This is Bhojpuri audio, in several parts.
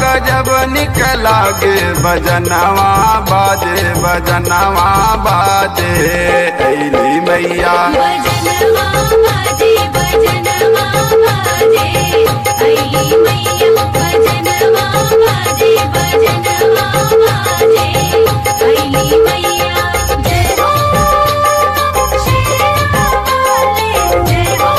गजब निकला गे बजनवा बाजे बजनवा बाजे ऐली मैया भजनवा बाजे भजनवा बाजे अली मैया भजनवा बाजे भजनवा बाजे अली मैया जय हो शेरावाले जय हो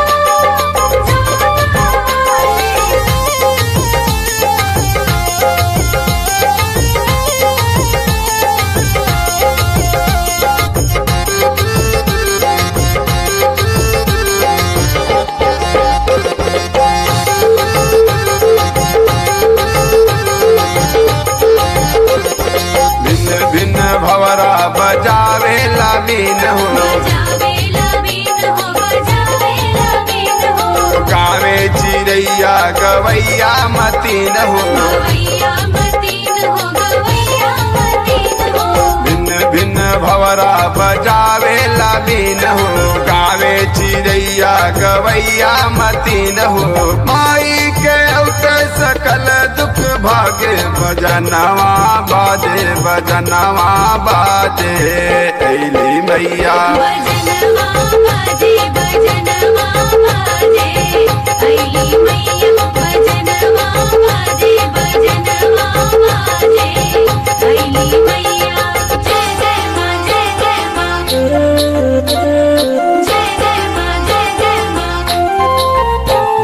भिन्न भिन्न भवरा बजावे लवीन हो बजावेला बीन हो बजावेला बीन हो गावे चिड़ैया गवैया मतीन हो गवैया मतीन हो गवैया मतीन हो भिन्न भिन्न भवरा बजावे लवीन हो गावे चिड़ैया गवैया मतीन हो माई के औते सकल दुख भागे बजनवा बाजे बजनवा बाजे ऐली मैया भजनवा बाजे भजनवा बाजे अली मैया भजनवा बाजे भजनवा बाजे अली मैया जय जय माँ जय जय माँ जय जय माँ जय जय माँ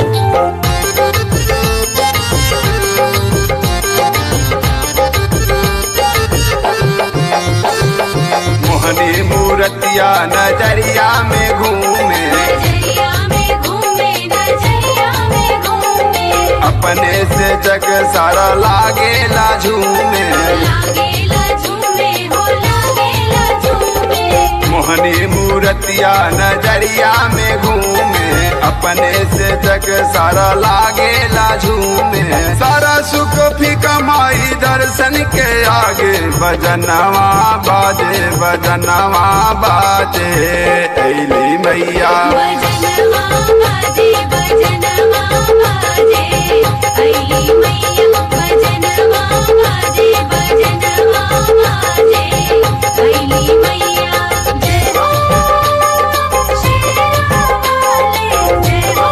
मोहनी मूर्तिया नजरिया में घूमे नजरिया में घूमे नजरिया में घूमे अपने से जग सारा लागेला झूमे लागेला झूमे हो लागेला झूमे मोहनी मूर्तिया नजरिया में घूमे अपने से जग सारा लागेला झूमे सारा सुख फीका माई दर्शन के आगे बजनवा बाजे बजनवा बाजे ऐली मैया भजनवा बाजे भजनवा बाजे अली मैया भजनवा बाजे भजनवा बाजे अली मैया जय हो शेरावाले जय हो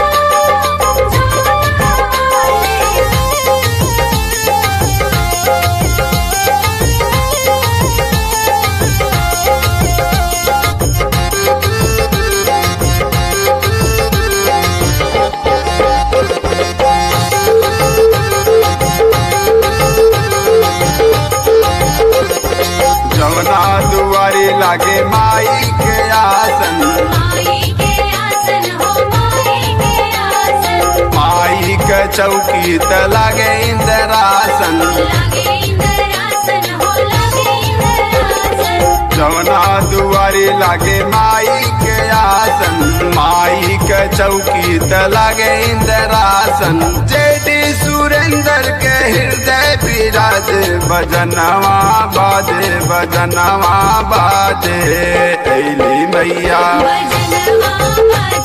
जमुना दुआरी लागे माई के आसन माई के आसन हो माई के आसन माई के चौकी त लागे इंदरासन लागे इंद्रासन हो लागे इंद्रासन जमुना दुआरी लागे माई के आसन माई के चौकी त लागे इंदरासन जेडी सुरेंद्र के हृदय विराज बजनवा बाजे बजनवा बाजे ऐली मैया भजनवा बाजे